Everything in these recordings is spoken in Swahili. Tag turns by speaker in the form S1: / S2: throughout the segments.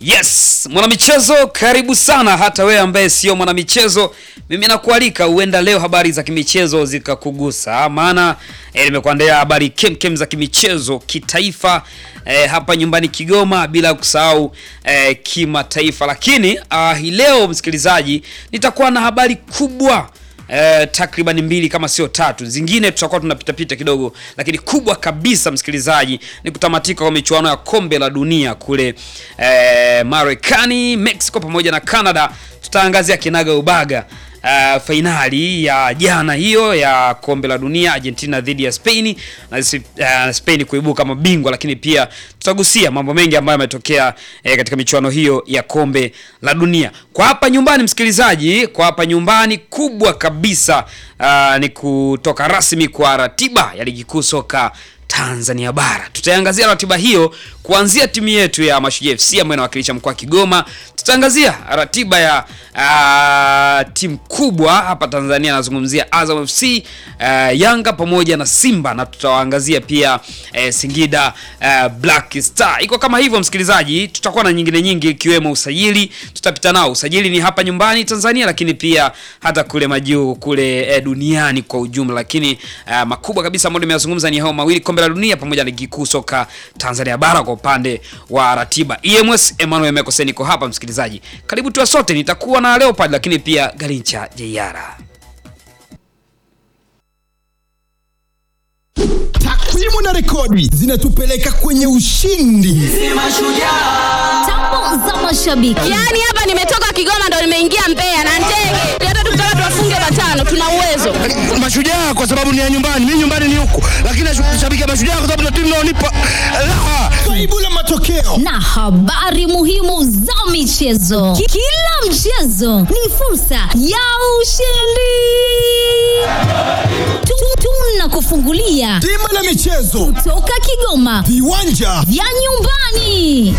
S1: Yes, mwanamichezo, karibu sana. Hata wewe ambaye sio mwanamichezo, mimi nakualika, huenda leo habari za kimichezo zikakugusa, maana eh, nimekuandalia habari kemkem za kimichezo kitaifa, eh, hapa nyumbani Kigoma, bila kusahau eh, kimataifa. Lakini ah, hii leo msikilizaji, nitakuwa na habari kubwa Eh, takriban mbili kama sio tatu, zingine tutakuwa tunapitapita kidogo, lakini kubwa kabisa msikilizaji ni kutamatika kwa michuano ya kombe la dunia kule eh, Marekani, Mexico pamoja na Canada. Tutaangazia kinaga ubaga Uh, fainali ya jana hiyo ya kombe la dunia Argentina dhidi ya Spain na uh, Spain kuibuka mabingwa, lakini pia tutagusia mambo mengi ambayo yametokea eh, katika michuano hiyo ya kombe la dunia. Kwa hapa nyumbani msikilizaji, kwa hapa nyumbani kubwa kabisa uh, ni kutoka rasmi kwa ratiba ya ligi kuu soka Tanzania bara. Tutaangazia ratiba hiyo kuanzia timu yetu ya Mashujaa FC ambayo inawakilisha mkoa wa Kigoma. Tutaangazia ratiba ya uh, timu kubwa hapa Tanzania, nazungumzia Azam FC, uh, Yanga pamoja na Simba, na tutawaangazia pia uh, Singida uh, Black Star. Iko kama hivyo msikilizaji, tutakuwa na nyingine nyingi ikiwemo usajili, tutapita nao. Usajili ni hapa nyumbani Tanzania, lakini pia hata kule majuu kule eh, duniani kwa ujumla, lakini uh, makubwa kabisa ambayo nimeyazungumza ni hao mawili, kombe la dunia pamoja na ligi kuu soka Tanzania bara kwa upande wa ratiba. EMS Emmanuel Mekose niko hapa msikilizaji, karibu tuwa sote. Nitakuwa na Leopard lakini pia Garincha Jeiara.
S2: Takwimu na rekodi zinatupeleka kwenye ushindi.
S3: Tambo za mashabiki.
S4: Yaani hapa nimetoka Kigoma ndo nimeingia Mbeya na ndege. Hata tukitaka tuwafunge matano tuna uwezo.
S5: Mashujaa kwa sababu ni ya nyumbani, mimi nyumbani ni huku, lakini nashabikia Mashujaa kwa sababu ndio timu inaonipa raha.
S2: Kaibu la matokeo
S3: na habari muhimu za michezo. Ki- Kila mchezo ni fursa ya ushindi. Tu- Tunakufungulia
S2: bima la michezo,
S3: toka Kigoma
S2: viwanja
S3: vya nyumbani.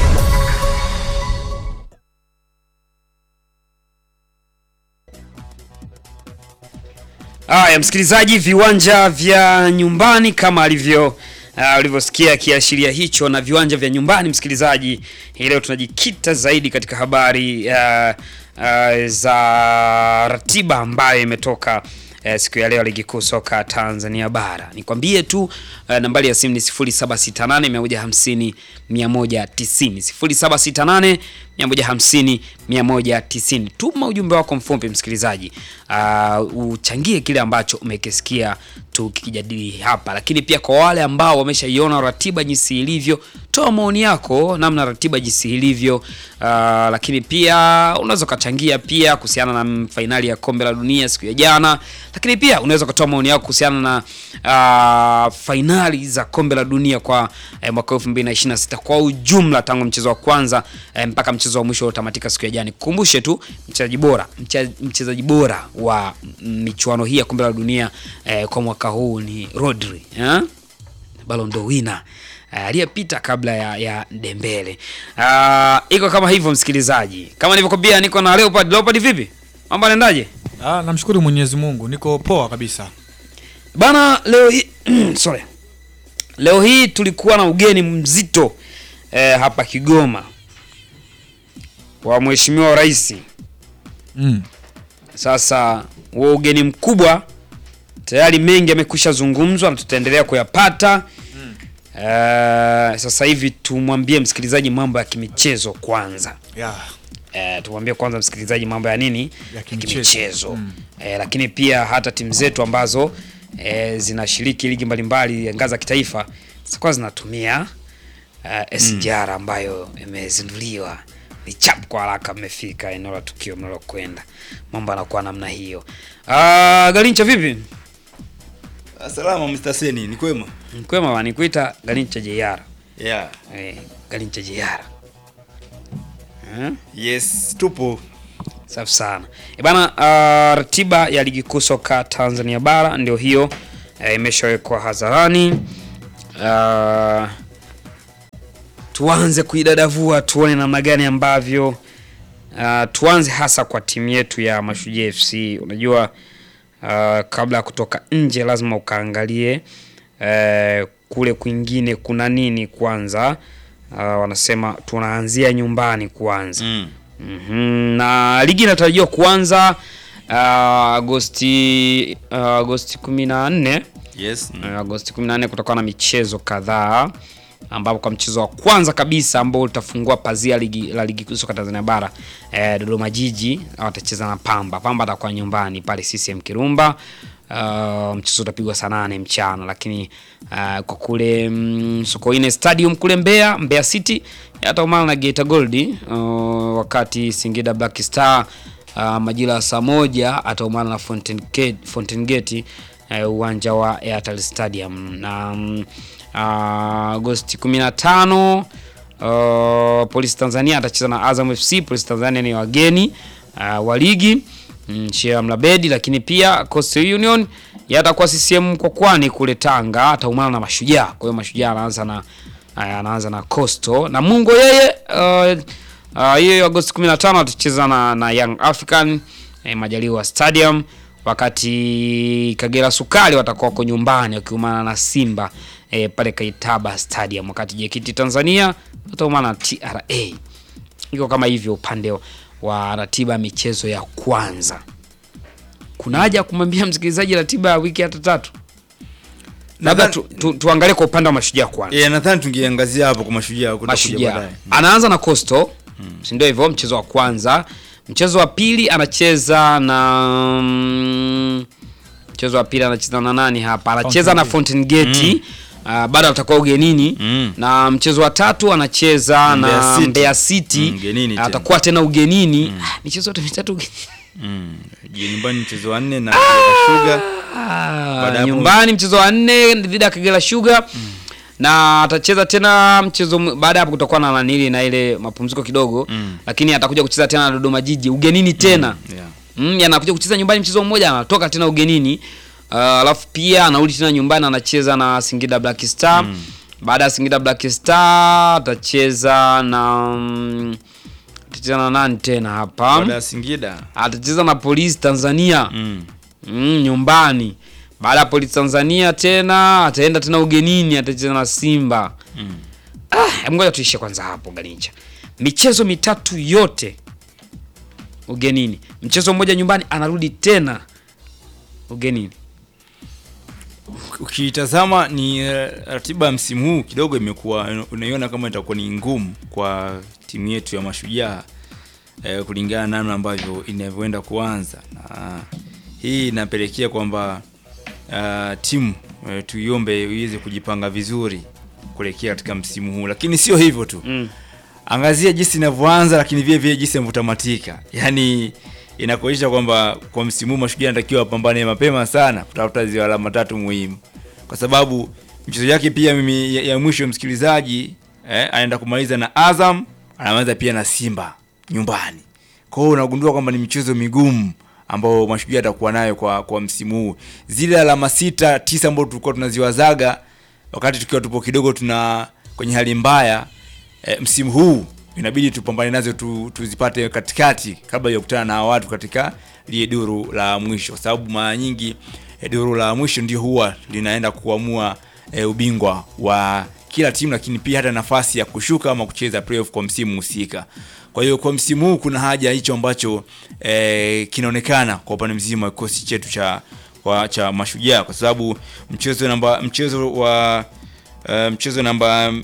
S1: Haya msikilizaji, viwanja vya nyumbani kama alivyo uh, ulivyosikia kiashiria hicho, na viwanja vya nyumbani msikilizaji, hii leo tunajikita zaidi katika habari uh, uh, za ratiba ambayo imetoka uh, siku ya leo ligi kuu soka Tanzania bara. Nikwambie tu uh, nambari ya simu ni 0768 150 190 0768 150 190. Tuma ujumbe wako mfupi msikilizaji, uh, uchangie kile ambacho umekisikia tukijadili hapa, lakini pia kwa wale ambao wameshaiona ratiba jinsi ilivyo, toa maoni yako namna ratiba jinsi ilivyo. Uh, lakini pia unaweza ukachangia pia kuhusiana na fainali ya kombe la dunia siku ya jana, lakini pia unaweza ukatoa maoni yako kuhusiana na uh, fainali za kombe la dunia kwa eh, mwaka 2026 kwa ujumla tangu mchezo wa kwanza eh, mpaka mchezo wa mwisho uliotamatika siku ya jana. Kukumbushe tu mchezaji bora mche- mchezaji bora wa michuano hii ya kombe la dunia eh, kwa mwaka huu ni Rodri eh? Ballon d'Or winner eh, aliyepita kabla ya, ya Dembele. Ah, iko kama hivyo msikilizaji, kama nilivyokuambia, niko na Leopard. Leopard, vipi mambo yanaendaje
S6: Ah, namshukuru Mwenyezi Mungu, niko poa kabisa.
S1: bana? Leo hii sorry, leo hii tulikuwa na ugeni mzito eh, hapa Kigoma wa mheshimiwa rais.
S6: Mm.
S1: Sasa huo ugeni mkubwa tayari mengi yamekwisha zungumzwa na tutaendelea kuyapata. Eh, sasa hivi tumwambie msikilizaji mambo ya kimichezo kwanza.
S6: Yeah.
S1: Eh, tumwambie kwanza msikilizaji mambo ya nini
S6: Ya kimichezo.
S1: Eh, lakini pia hata timu zetu ambazo eh, zinashiriki ligi mbalimbali ya ngazi za kitaifa zitakuwa zinatumia uh, SGR ambayo imezinduliwa ni chap kwa haraka, mmefika eneo la tukio mnalokwenda, mambo yanakuwa namna hiyo. Uh, Galincha vipi?
S7: Salama Mr. Seni, ni kwema?
S1: Mkwema wa nikuita Galincha JR.
S7: Yeah.
S1: Eh, Galincha JR. Eh?
S7: Yes, tupo.
S1: Safi sana. E bana, uh, ratiba ya ligi kuu soka Tanzania bara ndio hiyo eh, imeshawekwa hadharani. Uh, tuanze kuidadavua tuone namna gani ambavyo uh, tuanze hasa kwa timu yetu ya Mashujaa FC. Unajua uh, kabla ya kutoka nje lazima ukaangalie uh, kule kwingine kuna nini kwanza uh, wanasema tunaanzia nyumbani kwanza
S7: Mm.
S1: Mhm, na ligi inatarajiwa kuanza uh, Agosti uh, Agosti 14
S7: Yes. Mm.
S1: uh, Agosti 14 kutakuwa na michezo kadhaa ambapo kwa mchezo wa kwanza kabisa ambao utafungua pazia ligi, la ligi kuu soka Tanzania bara eh, Dodoma Jiji watacheza na Pamba. Pamba atakuwa nyumbani pale CCM Kirumba. Uh, mchezo utapigwa saa nane mchana, lakini uh, kwa kule mm, Sokoine Stadium kule Mbeya, Mbeya City yataumana na Geita Gold uh, wakati Singida Black Star uh, majira ya saa moja ataumana na Fountain Gate, Fountain Gate eh, uwanja wa Airtel Stadium na mm, ah, Agosti 15 uh, Polisi Tanzania atacheza na Azam FC. Polisi Tanzania ni wageni uh, wa ligi mm, Sheikh Mlabedi, lakini pia Coastal Union yatakuwa CCM Mkwakwani kule Tanga, ataumana na Mashujaa. Kwa hiyo Mashujaa anaanza na aya, anaanza na Coastal na Mungo yeye uh, uh, hiyo Agosti 15 atacheza na, na Young African eh, Majaliwa Stadium wakati Kagera Sukari watakuwa wako nyumbani wakiumana na Simba eh, pale Kaitaba Stadium, wakati JKT Tanzania wataumana na TRA. Iko kama hivyo upande wa ratiba ya michezo ya kwanza. Kuna haja ya kumwambia msikilizaji ratiba ya wiki hata tatu? Labda tu, tu, tuangalie kwa upande wa Mashujaa kwanza.
S7: Yeah, nadhani tungeangazia hapo kwa mashujaa kutakuja
S1: Mashujaa
S7: baadaye.
S1: anaanza na Coastal si ndio hivyo, mchezo wa kwanza. Mchezo wa pili anacheza na mm, mchezo wa pili anacheza na nani hapa? Anacheza na Fountain Gate uh, bado atakuwa ugenini
S7: Mm.
S1: na mchezo wa tatu anacheza
S7: Mbeya
S1: na
S7: City.
S1: Mbeya City
S7: Mm, ugenini tena.
S1: atakuwa tena ugenini. Ah, michezo yote mitatu ugenini.
S7: Mm. Je, nyumbani mchezo wa nne na Sugar.
S1: Ah,
S7: Baada ya hapo-
S1: nyumbani mchezo wa nne dhidi ya Kagera Sugar na atacheza tena mchezo m- baada ya hapo kutakuwa na nanili na ile mapumziko kidogo
S7: Mm.
S1: lakini atakuja kucheza tena na Dodoma Jiji ugenini tena
S7: Yeah.
S1: mm, anakuja kucheza nyumbani mchezo mmoja anatoka tena ugenini Uh, alafu pia anarudi tena nyumbani anacheza na Singida Black Star baada ya Singida Black Star atacheza na mm, atacheza na nani tena hapa
S7: Baada ya Singida.
S1: atacheza na Polisi Tanzania
S7: Mm.
S1: mm, nyumbani. Baada ya Polisi Tanzania tena ataenda tena ugenini, atacheza na Simba.
S7: Mm.
S1: Ah, hebu ngoja tuishe kwanza hapo Galincha. Michezo mitatu yote ugenini, mchezo mmoja nyumbani, anarudi tena ugenini.
S7: Ukitazama ni eh, ratiba ya msimu huu kidogo imekuwa unaiona kama itakuwa ni ngumu kwa timu yetu ya Mashujaa eh, kulingana na namna ambavyo inavyoenda kuanza, na hii inapelekea kwamba uh, timu eh, tuiombe iweze kujipanga vizuri kuelekea katika msimu huu, lakini sio hivyo tu
S1: Mm.
S7: angazia jinsi inavyoanza lakini vile vile jinsi inavyotamatika yaani inakuonyesha kwamba kwa msimu huu mashujaa anatakiwa apambane mapema sana kutafuta zile alama tatu muhimu kwa sababu mchezo yake pia mimi ya, ya mwisho msikilizaji eh, anaenda kumaliza na azam anamaliza pia na simba nyumbani kwa hiyo unagundua kwamba ni michezo migumu ambao mashujaa atakuwa nayo kwa kwa msimu huu zile alama sita tisa ambao tulikuwa tunaziwazaga wakati tukiwa tupo kidogo tuna kwenye hali mbaya e, msimu huu inabidi tupambane nazo tu, tuzipate katikati kabla ya kukutana na hawa watu katika lile duru la mwisho, kwa sababu mara nyingi e, duru la mwisho ndio huwa linaenda kuamua e, ubingwa wa kila timu, lakini pia hata nafasi ya kushuka ama kucheza playoff kwa msimu husika. Kwa hiyo kwa msimu huu kuna haja ya hicho ambacho e, kinaonekana kwa upande mzima wa kikosi chetu cha wa, cha Mashujaa kwa sababu mchezo namba mchezo wa uh, mchezo namba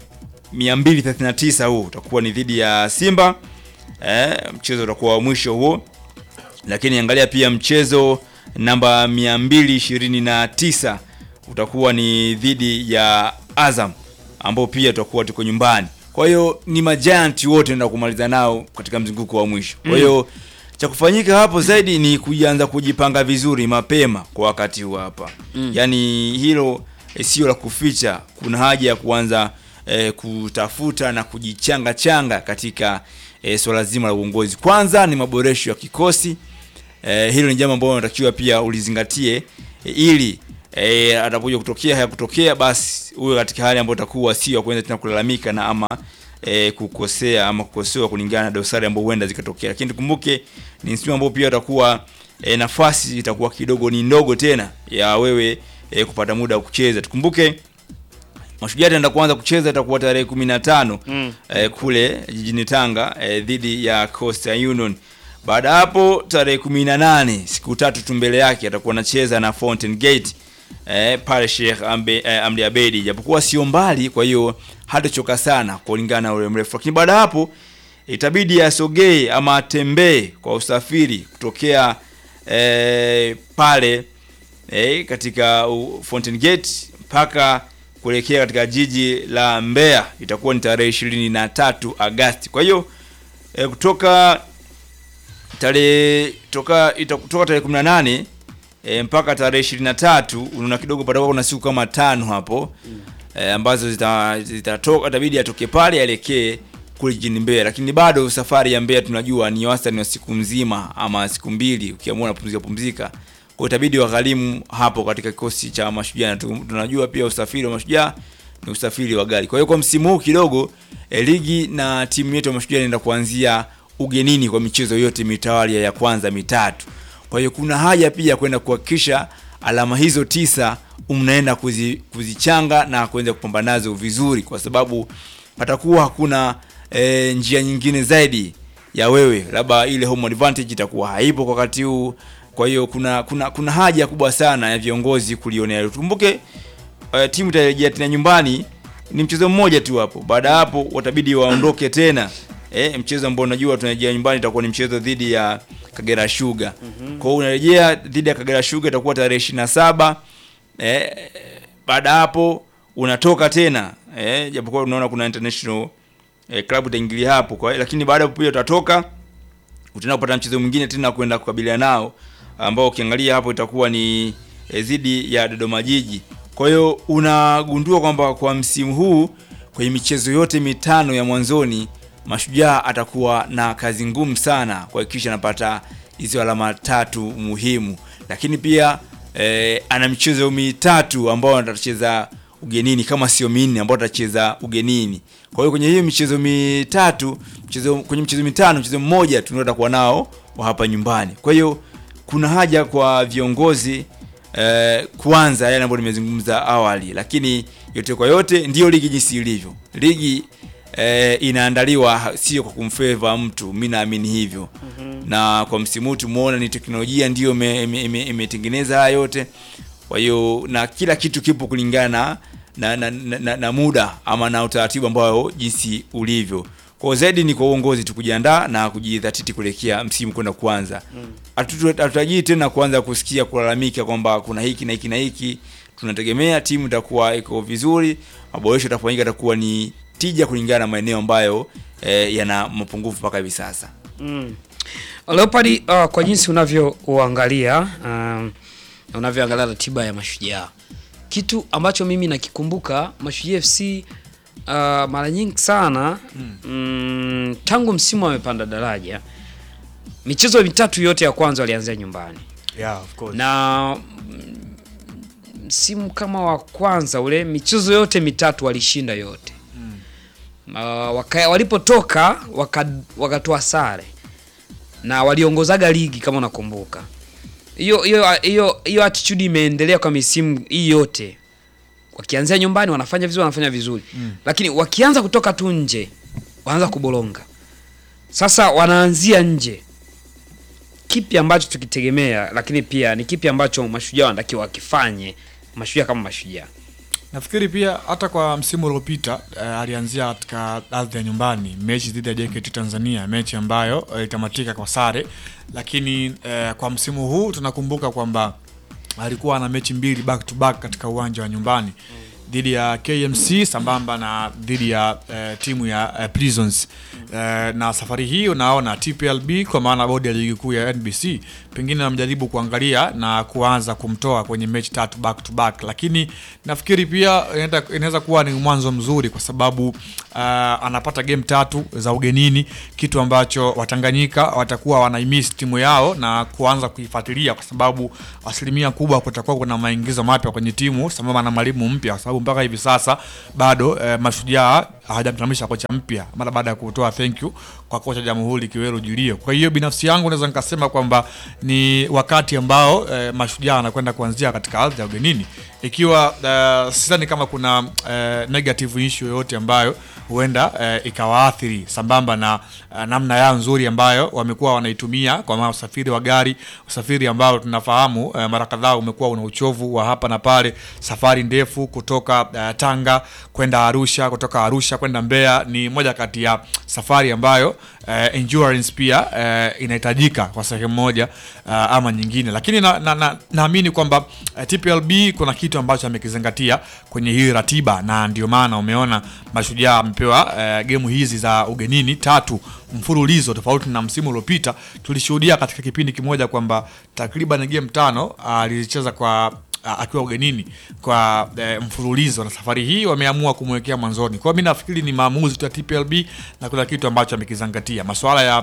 S7: 239 huu utakuwa ni dhidi ya Simba eh, mchezo utakuwa wa mwisho huo, lakini angalia pia mchezo namba 229 utakuwa ni dhidi ya Azam ambao pia tutakuwa tuko nyumbani. Kwa hiyo ni majianti wote ndio kumaliza nao katika mzunguko wa mwisho. Kwa hiyo cha kufanyika hapo zaidi ni kuanza kujipanga vizuri mapema kwa wakati huu hapa. Yaani hilo eh, sio la kuficha. Kuna haja ya kuanza eh, kutafuta na kujichanga changa katika eh, swala zima la uongozi. Kwanza ni maboresho ya kikosi. Eh, hilo ni jambo ambalo unatakiwa pia ulizingatie eh, ili eh, atakuja kutokea haya kutokea basi uwe katika hali ambayo utakuwa sio ya kuanza tena kulalamika na ama eh, kukosea ama kukosewa kulingana na dosari ambazo huenda zikatokea, lakini tukumbuke ni msimu ambao pia utakuwa eh, nafasi itakuwa kidogo ni ndogo tena ya wewe eh, kupata muda wa kucheza. Tukumbuke Mashujaa ataenda kuanza kucheza itakuwa tarehe 15 eh, kule jijini Tanga eh, dhidi ya Coastal Union. Baada ya hapo tarehe 18 siku tatu tu mbele yake atakuwa anacheza na Fountain Gate eh, pale Sheikh Ambe, eh, Amri Abedi, japokuwa sio mbali, kwa hiyo hatachoka sana kulingana na ule mrefu, lakini baada ya hapo itabidi asogee ama atembee kwa usafiri kutokea eh, pale eh, katika uh, Fountain Gate mpaka kuelekea katika jiji la Mbeya itakuwa ni tarehe ishirini na tatu Agasti. Kwa hiyo eh, kutoka tarehe toka ita- kutoka tarehe 18 e, mpaka tarehe 23 unaona kidogo patakuwa kuna siku kama tano hapo e, ambazo zita- zitatoka itabidi atoke pale aelekee kule jijini Mbeya, lakini bado safari ya Mbeya tunajua ni wastani wa siku nzima ama siku mbili, ukiamua unapumzika pumzika. Kwa hiyo itabidi wagharimu hapo katika kikosi cha Mashujaa, na tu- tunajua pia usafiri wa Mashujaa ni usafiri wa gari. Kwa hiyo kwa msimu huu kidogo e, ligi na timu yetu ya Mashujaa inaenda kuanzia ugenini kwa michezo yote mitawalia ya kwanza mitatu. Kwa hiyo kuna haja pia kwenda kuhakikisha alama hizo tisa mnaenda kuzi, kuzichanga na kuweza kupambana nazo vizuri, kwa sababu patakuwa hakuna e, njia nyingine zaidi ya wewe, labda ile home advantage itakuwa haipo kwa wakati huu. Kwa hiyo kuna kuna kuna haja kubwa sana ya viongozi kulionea hilo. Tukumbuke uh, timu itarejea tena nyumbani, ni mchezo mmoja tu hapo. Baada ya hapo watabidi waondoke tena eh, mchezo ambao unajua tunarejea nyumbani itakuwa ni mchezo dhidi ya Kagera Sugar. Kwa hiyo unarejea dhidi ya Kagera Sugar itakuwa tarehe 27 eh, baada ya hapo unatoka tena eh, japokuwa unaona kuna international eh, club itaingilia hapo kwa lakini baada ya hapo pia utatoka utaenda kupata mchezo mwingine tena kwenda kukabiliana nao ambao ukiangalia hapo itakuwa ni eh, dhidi ya Dodoma Jiji. Kwa hiyo unagundua kwamba kwa msimu huu kwenye michezo yote mitano ya mwanzoni Mashujaa atakuwa na kazi ngumu sana kuhakikisha anapata hizo alama tatu muhimu, lakini pia eh, ana michezo mitatu ambao atacheza ugenini kama sio minne ambao atacheza ugenini. Kwa hiyo kwenye hiyo michezo mitatu, mchezo kwenye michezo mitano, mchezo mmoja tu ndio atakuwa nao wa hapa nyumbani. Kwa hiyo kuna haja kwa viongozi eh, kuanza yale ambayo nimezungumza awali, lakini yote kwa yote ndiyo ligi jinsi ilivyo. Ligi eh, inaandaliwa sio kwa kumfeva mtu, mi naamini hivyo na kwa msimu huu tumeona ni teknolojia ndiyo imetengeneza ime, ime, imetengeneza haya yote. Kwa hiyo na kila kitu kipo kulingana na, na, na, na, na muda ama na utaratibu ambao jinsi ulivyo. Kwa hiyo zaidi ni kwa uongozi tu kujiandaa na kujidhatiti kuelekea msimu kwenda kuanza. Hatutu- Hatutarajii tena kuanza kusikia kulalamika kwamba kuna hiki na hiki na hiki. Tunategemea timu itakuwa iko vizuri, maboresho yatafanyika, atakuwa ni tija kulingana na maeneo ambayo eh, yana mapungufu mpaka hivi sasa.
S1: Leopard, uh, kwa jinsi unavyouangalia um, unavyoangalia ratiba ya Mashujaa, kitu ambacho mimi nakikumbuka Mashujaa FC uh, mara nyingi sana mm, tangu msimu amepanda daraja, michezo mitatu yote ya kwanza walianzia nyumbani
S6: Yeah, of course.
S1: na mm, msimu kama wa kwanza ule michezo yote mitatu walishinda yote mm. uh, waka, walipotoka waka- wakatoa sare na waliongozaga ligi kama unakumbuka hiyo hiyo hiyo hiyo attitude imeendelea kwa misimu hii yote wakianzia nyumbani wanafanya vizuri wanafanya vizuri mm. lakini wakianza kutoka tu nje wanaanza kubolonga sasa wanaanzia nje kipi ambacho tukitegemea lakini pia ni kipi ambacho mashujaa wanatakiwa wakifanye mashujaa kama mashujaa
S6: Nafikiri pia hata kwa msimu uliopita uh, alianzia katika ardhi ya nyumbani mechi dhidi ya JKT Tanzania, mechi ambayo uh, itamatika kwa sare, lakini uh, kwa msimu huu tunakumbuka kwamba alikuwa na mechi mbili back to back katika uwanja wa nyumbani dhidi ya KMC sambamba na dhidi ya uh, timu ya uh, Prisons uh, na safari hii unaona TPLB kwa maana bodi ya ligi kuu ya NBC pengine namjaribu kuangalia na kuanza kumtoa kwenye mechi tatu back to back, lakini nafikiri pia inaenda- inaweza kuwa ni mwanzo mzuri kwa sababu uh, anapata game tatu za ugenini, kitu ambacho Watanganyika watakuwa wanaimiss timu yao na kuanza kuifuatilia kwa sababu asilimia kubwa kutakuwa kuna maingizo mapya kwenye timu sambamba na mwalimu mpya, kwa sababu sababu mpaka hivi sasa bado eh, mashujaa hawajamtamisha kocha mpya mara baada ya kutoa thank you kwa kocha Jamhuri Kiwelu Julio. Kwa hiyo binafsi yangu naweza nikasema kwamba ni wakati ambao eh, mashujaa anakwenda kuanzia katika ardhi ya ugenini, ikiwa eh, sidhani kama kuna eh, negative issue yoyote ambayo huenda eh, ikawaathiri sambamba na eh, namna yao nzuri ambayo wamekuwa wanaitumia kwa maana usafiri wa gari, usafiri ambao tunafahamu eh, mara kadhaa umekuwa una uchovu wa hapa na pale, safari ndefu kutoka eh, Tanga kwenda Arusha, kutoka Arusha kwenda Mbeya ni moja kati ya safari ambayo eh, endurance pia eh, inahitajika kwa sehemu moja uh, ama nyingine, lakini naamini na, na, naamini kwamba eh, TPLB kuna kitu ambacho amekizingatia kwenye hii ratiba, na ndio maana umeona mashujaa amepewa eh, gemu hizi za ugenini tatu mfululizo, tofauti na msimu uliopita tulishuhudia katika kipindi kimoja kwamba takriban game tano alizicheza kwa a- akiwa ugenini kwa e, mfululizo na safari hii wameamua kumwekea mwanzoni. Kwa hiyo mi nafikiri ni maamuzi tu ya TPLB na kuna kitu ambacho amekizingatia masuala ya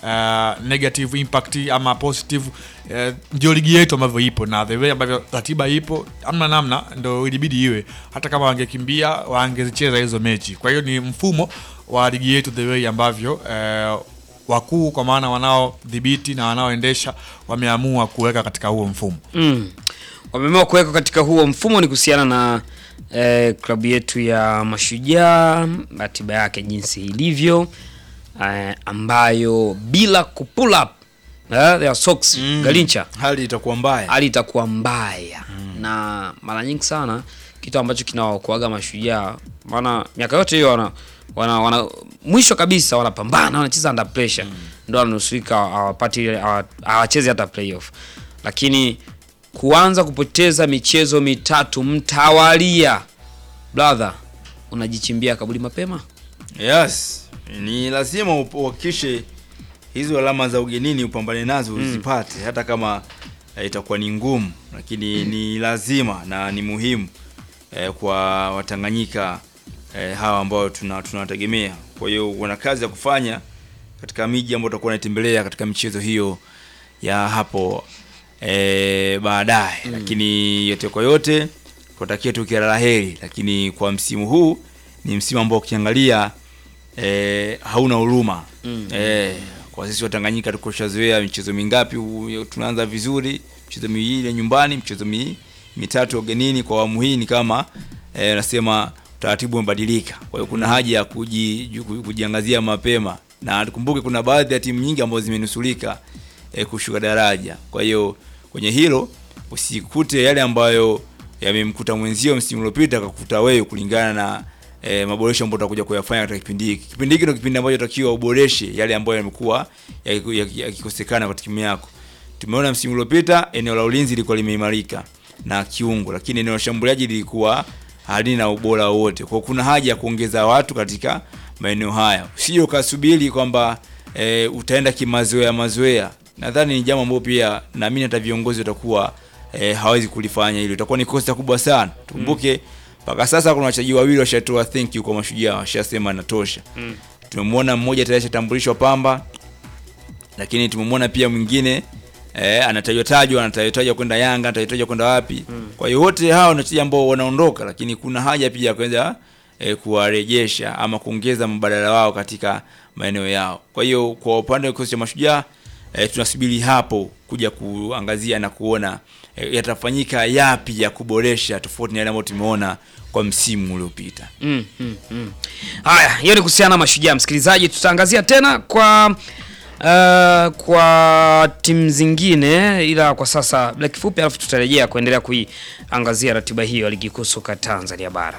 S6: uh, negative impact ama positive uh, ndio ligi yetu ambavyo ipo na the way ambavyo ratiba ipo, amna namna, ndo ilibidi iwe. Hata kama wangekimbia wangezicheza hizo mechi. Kwa hiyo ni mfumo wa ligi yetu the way ambavyo uh, wakuu kwa maana wanaodhibiti na wanaoendesha wameamua kuweka katika huo mfumo.
S1: mm. wameamua kuweka katika huo mfumo ni kuhusiana na eh, klabu yetu ya Mashujaa, ratiba yake jinsi ilivyo eh, ambayo bila kupull up eh, their socks
S7: Mm.
S1: Galincha
S7: hali itakuwa mbaya
S1: hali itakuwa mbaya na mara nyingi sana kitu ambacho kinawaokoaga mashujaa maana miaka yote hiyo wana, wana, wana mwisho kabisa wanapambana wanacheza under pressure ndo wananusurika hawapati ile- hawa- hawachezi hata playoff lakini kuanza kupoteza michezo mitatu mtawalia brother unajichimbia kaburi mapema
S7: yes ni lazima up- uhakikishe hizo alama za ugenini upambane nazo
S1: Mm.
S7: uzipate hata kama eh, itakuwa ni ngumu lakini ni lazima na ni muhimu eh, kwa watanganyika eh, hawa ambao tuna tunawategemea kwa hiyo wana kazi ya kufanya katika miji ambayo tutakuwa naitembelea katika michezo hiyo ya hapo eh, baadaye
S1: Mm.
S7: lakini yote kwa yote kutakia tu kila la heri lakini kwa msimu huu ni msimu ambao ukiangalia eh, hauna huruma
S1: Mm.
S7: eh, kwa sisi watanganyika tukushazoea michezo mingapi u- tunaanza vizuri michezo miwili ya nyumbani michezo mi, mitatu ya ugenini kwa awamu hii ni kama eh, nasema utaratibu umebadilika kwa hiyo kuna haja ya kuji, ju- ku- kujiangazia mapema na tukumbuke kuna baadhi ya timu nyingi ambazo zimenusulika eh, kushuka daraja kwa hiyo kwenye hilo usikute yale ambayo yamemkuta mwenzio msimu uliopita akakuta wewe kulingana na e, maboresho ambayo utakuja kuyafanya katika kipindi hiki. Kipindi hiki ndio kipindi ambacho utakiwa uboreshe yale ambayo yamekuwa yakiku- yaki- yakikosekana katika timu yako. Tumeona msimu uliopita eneo la ulinzi lilikuwa limeimarika na kiungo, lakini eneo la shambuliaji lilikuwa halina ubora wowote. Kwa hiyo kuna haja ya kuongeza watu katika maeneo haya, usije ukasubiri kwamba e, utaenda kimazoea mazoea. Nadhani ni jambo ambalo pia naamini hata viongozi watakuwa e, hawezi kulifanya hilo, itakuwa ni kosa kubwa sana. Tukumbuke mpaka sasa kuna wachezaji wawili washatoa thank you kwa mashujaa, washasema natosha.
S1: Mm.
S7: Tumemwona mmoja tayari ashatambulishwa Pamba, lakini tumemwona pia mwingine eh, anatajwa tajwa anatajwa tajwa kwenda Yanga, anatajwa tajwa kwenda wapi.
S1: Mm.
S7: Kwa hiyo wote hao ni wachezaji ambao wanaondoka, lakini kuna haja pia ya kuweza eh, kuwarejesha ama kuongeza mbadala wao katika maeneo yao. Kwa hiyo kwa upande wa kikosi cha mashujaa eh, tunasubiri hapo kuja kuangazia na kuona eh, yatafanyika yapi ya kuboresha tofauti na yale ambayo tumeona kwa msimu uliopita.
S1: Mm, mm, mm. Haya, hiyo ni kuhusiana na mashujaa. Msikilizaji, tutaangazia tena kwa uh, kwa timu zingine, ila kwa sasa bila kifupi, alafu tutarejea kuendelea kuiangazia ratiba hiyo ya ligi kuu soka Tanzania bara.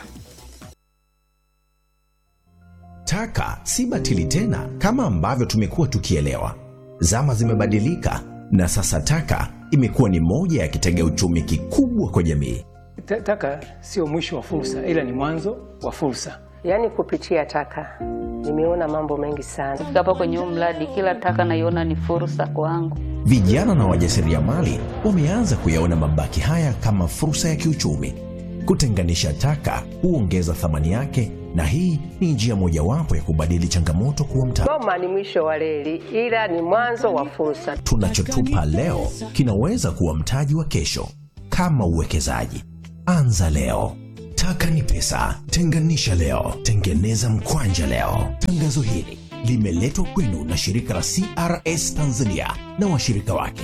S8: Taka si batili tena kama ambavyo tumekuwa tukielewa. Zama zimebadilika na sasa taka imekuwa ni moja ya kitega uchumi kikubwa kwa jamii.
S9: Ta- Taka sio mwisho wa fursa, ila ni mwanzo wa fursa.
S10: Yaani kupitia taka nimeona mambo mengi sana.
S11: Kufika hapa kwenye huu mradi, kila taka naiona ni fursa kwangu.
S8: Vijana na wajasiriamali wameanza kuyaona mabaki haya kama fursa ya kiuchumi. Kutenganisha taka huongeza thamani yake, na hii ni njia mojawapo ya kubadili changamoto kuwa mtaji.
S10: Goma ni mwisho wa reli, ila ni mwanzo wa fursa.
S8: Tunachotupa leo kinaweza kuwa mtaji wa kesho. Kama uwekezaji, anza leo. Taka ni pesa. Tenganisha leo, tengeneza mkwanja leo. Tangazo hili limeletwa kwenu na shirika la CRS Tanzania na washirika wake.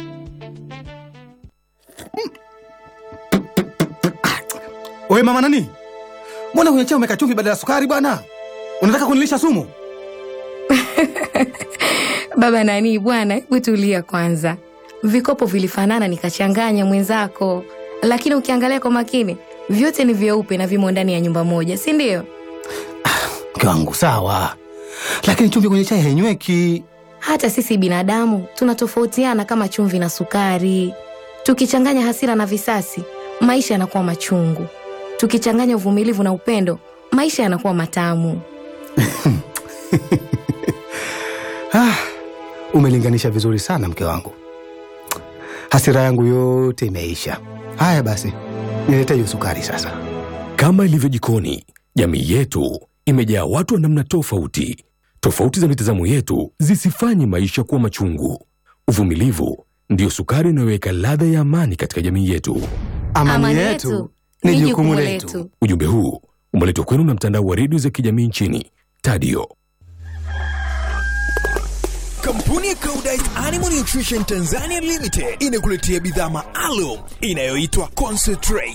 S12: Wewe mama nani? Mbona kwenye chai umeweka chumvi badala ya sukari bwana? Unataka kunilisha sumu?
S13: Baba nani bwana, hebu tulia kwanza. Vikopo vilifanana nikachanganya mwenzako, lakini ukiangalia kwa makini vyote ni vyeupe na vimo ndani ya nyumba moja, si ndio?
S12: Mke wangu sawa, lakini chumvi kwenye chai hainyweki.
S13: Hata sisi binadamu tunatofautiana kama chumvi na sukari. Tukichanganya hasira na visasi, maisha yanakuwa machungu. Tukichanganya uvumilivu na upendo, maisha yanakuwa matamu.
S12: Ah, umelinganisha vizuri sana mke wangu. Hasira yangu yote imeisha. Haya basi, nilete hiyo sukari sasa.
S14: Kama ilivyo jikoni, jamii yetu imejaa watu wa namna tofauti. Tofauti za mitazamo yetu zisifanye maisha kuwa machungu. Uvumilivu ndiyo sukari inayoweka ladha ya amani katika jamii yetu.
S12: Amani, yetu ni jukumu letu.
S14: Ujumbe huu umeletwa kwenu na mtandao wa redio za kijamii nchini Tadio.
S2: Kampuni ya Koudijt Animal Nutrition Tanzania Limited inakuletea bidhaa maalum inayoitwa Concentrate.